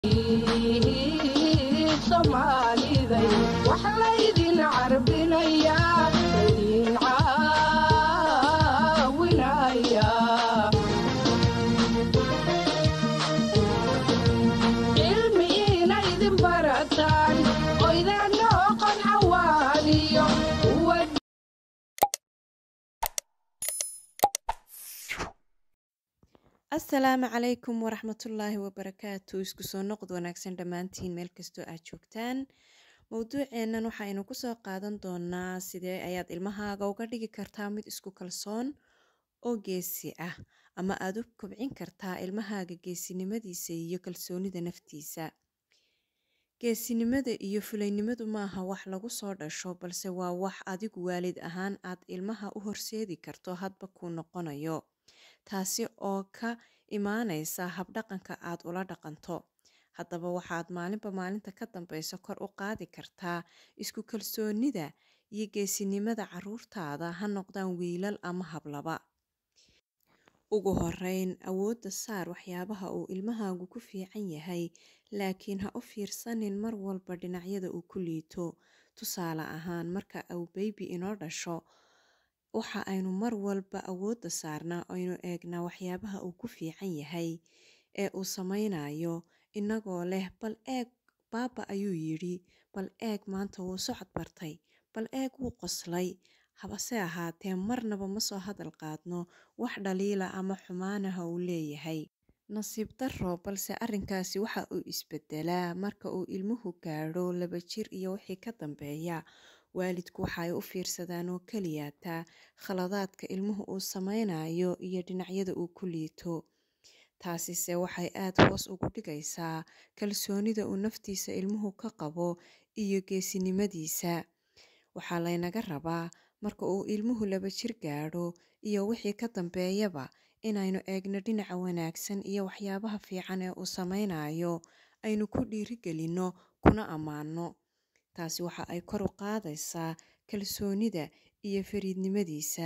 Soomaaliday wax laydin carbinayaa laydin caawinayaa cilmi inaydin barataan oydaan noqon xawaaniyo kuwa asalaamu calaykum waraxmatullaahi wabarakaatu isku soo noqod wanaagsan dhammaantiin meel kastoo aad joogtaan mowduuceennan waxaynu kusoo qaadan doonaa sidee ayaad ilmahaaga uga dhigi kartaa mid isku kalsoon oo geesi ah ama aad u kobcin kartaa ilmahaaga geesinimadiisa iyo kalsoonida naftiisa geesinimada iyo fulaynimadu maaha wax lagu soo dhasho balse waa wax adigu waalid ahaan aad ilmaha u horseedi karto hadba kuu noqonayo taasi oo ka imaanaysa habdhaqanka aad ula dhaqanto haddaba waxaad maalinba maalinta ka dambeysa kor u qaadi kartaa isku kalsoonida iyo geesinimada caruurtaada ha noqdaan wiilal ama hablaba ugu horeyn awoodda saar waxyaabaha uu ilmahaagu ku fiican yahay laakiin ha u fiirsanin mar walba dhinacyada uu ku liito tusaale ahaan marka uu beybi inoo dhasho waxa aynu mar walba awoodda saarnaa aynu eegnaa waxyaabaha uu ku fiican yahay ee uu sameynayo inagoo leh bal eeg baaba ayuu yidhi bal eeg maanta wuu socod bartay bal eeg wuu qoslay habase ahaatee marnaba ma soo hadal qaadno wax dhaliila ama xumaanaha uu leeyahay nasiib darro balse arrinkaasi waxa uu isbedelaa marka uu ilmuhu gaadho laba jir iyo wixii ka dambeeya waalidku waxa ay u fiirsadaan oo keliyaataa khaladaadka ilmuhu uu sameynayo iyo dhinacyada uu ku liito taasise waxay aad hoos ugu dhigaysaa kalsoonida uu naftiisa ilmuhu ka qabo iyo geesinimadiisa waxaa laynaga rabaa marka uu ilmuhu laba jir gaadho iyo wixii ka dambeeyaba inaynu eegno dhinaca wanaagsan iyo waxyaabaha fiican ee uu sameynayo aynu ku dhiirigelinno kuna ammaano taasi waxa ay kor u qaadaysaa kalsoonida iyo fariidnimadiisa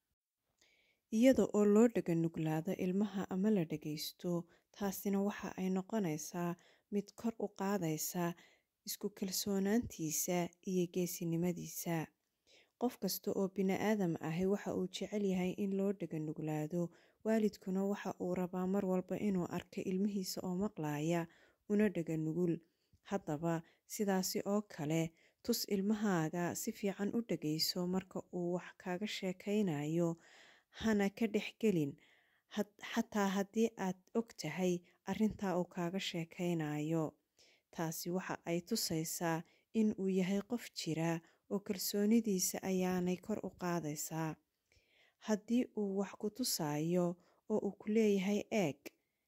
iyada oo loo dhaga nuglaado ilmaha ama la dhagaysto taasina waxa ay noqonaysaa mid kor u qaadaysa isku kalsoonaantiisa iyo geesinimadiisa qof kasta oo bini-aadam ahi waxa uu jecel yahay in loo dhaga nuglaado waalidkuna waxa uu rabaa mar walba inuu arko ilmihiisa oo maqlaaya una dhaga nugul haddaba sidaasi oo kale tus ilmahaaga si fiican u dhagayso marka uu wax kaaga sheekaynayo hana ka dhexgelin xataa haddii aad og tahay arrintaa uu kaaga sheekaynayo taasi waxa ay tusaysaa in uu yahay qof jira oo kalsoonidiisa ayaanay kor u qaadaysaa haddii uu wax ku tusayo oo uu ku leeyahay eeg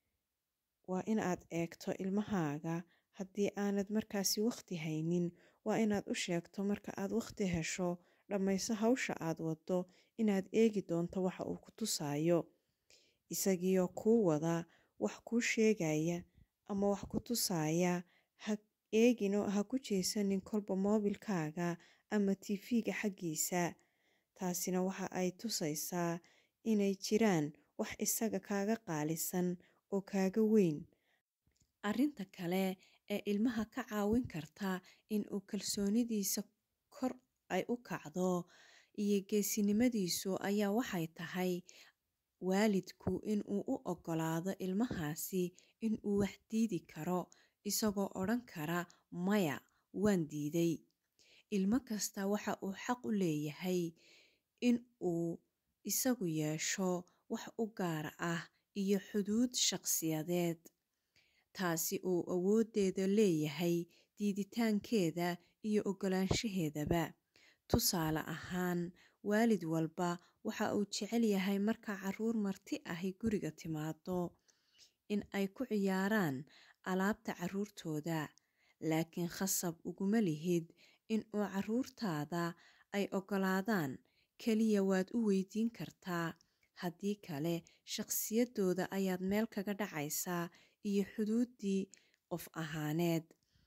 waa in aad eegto ilmahaaga haddii aanad markaasi wakhti haynin waa inaad u sheegto marka aad wakhti hesho dhammayso hawsha aad waddo inaad eegi doonto waxa uu ku tusayo isagiioo kuu wada wax kuu sheegaya ama wax ku tusaya ha eegino ha ku jeesanin kolba moobilkaaga ama tifiga xaggiisa taasina waxa ay tusaysaa inay jiraan wax isaga kaaga qaalisan oo kaaga weyn arrinta kale ee ilmaha ka caawin karta in uu kalsoonidiisa kor ay u kacdo iyo geesinimadiisu ayaa waxay tahay waalidku inuu u oggolaado ilmahaasi inuu wax diidi karo isagoo odhan kara maya waan diiday ilmo kasta waxa uu xaq u leeyahay in uu isagu yeesho wax u gaar ah iyo xuduud shaqsiyadeed taasi uu awooddeeda leeyahay diiditaankeeda iyo oggolaanshaheedaba tusaale ahaan waalid walba waxa uu jecel yahay marka caruur marti ahi guriga timaado in ay ku ciyaaraan alaabta caruurtooda laakiin khasab uguma lihid in uu caruurtaada ay oggolaadaan keliya waad u weydiin kartaa haddii kale shaqsiyadooda ayaad meel kaga dhacaysaa iyo xuduuddii qof ahaaneed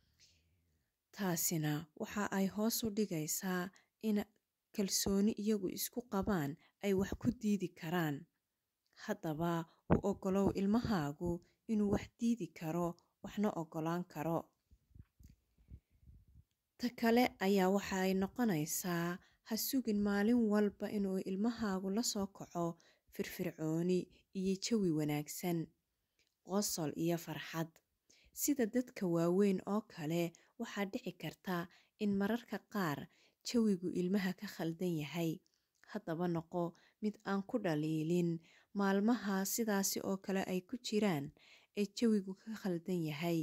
taasina waxa ay hoos u dhigaysaa in kalsooni iyagu isku qabaan ay wax ku diidi karaan haddaba u oggolow ilmahaagu inuu wax diidi karo waxna ogolaan karo ta kale ayaa waxa ay noqonaysaa ha sugin maalin walba inuu ilmahaagu la soo kaco firfircooni iyo jawi wanaagsan qosol iyo farxad sida dadka waaweyn oo kale waxaa dhici karta in mararka qaar jawigu ilmaha ka khaldan yahay haddaba noqo mid aan ku dhaliilin maalmaha sidaasi oo kale ay ku jiraan ee jawigu ka khaldan yahay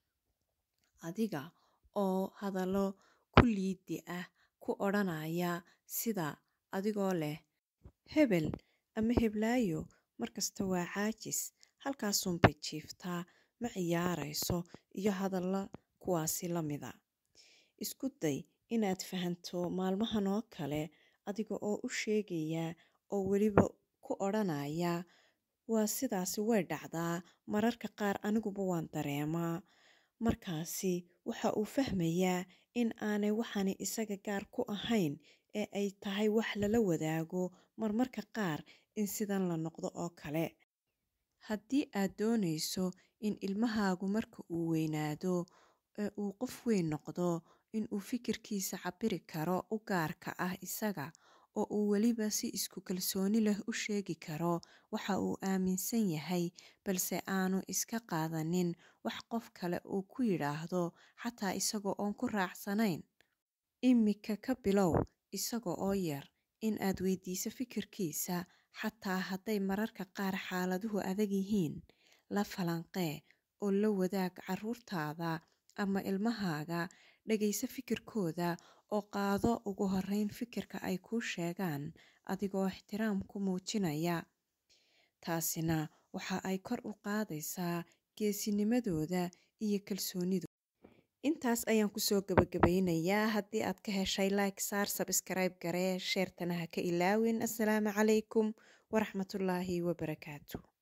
adiga oo hadallo ku liidi ah ku odhanaya sida adigoo leh hebel ama heblaayo markasta waa caajis halkaasunbay jiiftaa ma ciyaarayso iyo hadalla kuwaasi la mida isku day inaad fahanto maalmahan oo kale adiga oo u sheegaya oo weliba ku odhanaya waa sidaasi way dhacdaa mararka qaar aniguba waan dareemaa markaasi waxa uu fahmayaa in aanay waxani isaga gaar ku ahayn ee ay tahay wax lala wadaago marmarka qaar in sidan la noqdo oo kale haddii aad doonayso in ilmahaagu marka uu weynaado ee uu qof weyn noqdo inuu fikirkiisa cabiri karo u gaarka ah isaga oo uu weliba si isku kalsooni leh u sheegi karo waxa uu aaminsan yahay balse aanu iska qaadanin wax qof kale uu ku yidhaahdo xataa isagoo oon ku raacsanayn imika ka bilow isaga oo yar in aad weydiiso fikirkiisa xataa hadday mararka qaar xaaladuhu adag yihiin la falanqee oo la wadaag caruurtaada ama ilmahaaga dhagayso fikirkooda oo qaado ugu horeyn fikirka ay kuu sheegaan adigoo ixtiraam ku muujinaya taasina waxa ay kor u qaadaysaa geesinimadooda iyo kalsoonidooda intaas ayaan kusoo gabagabaynayaa haddii aad ka heshay like saar sabskrayb garee sheertana ha ka ilaawin assalaamu calaykum waraxmatullaahi wabarakaatu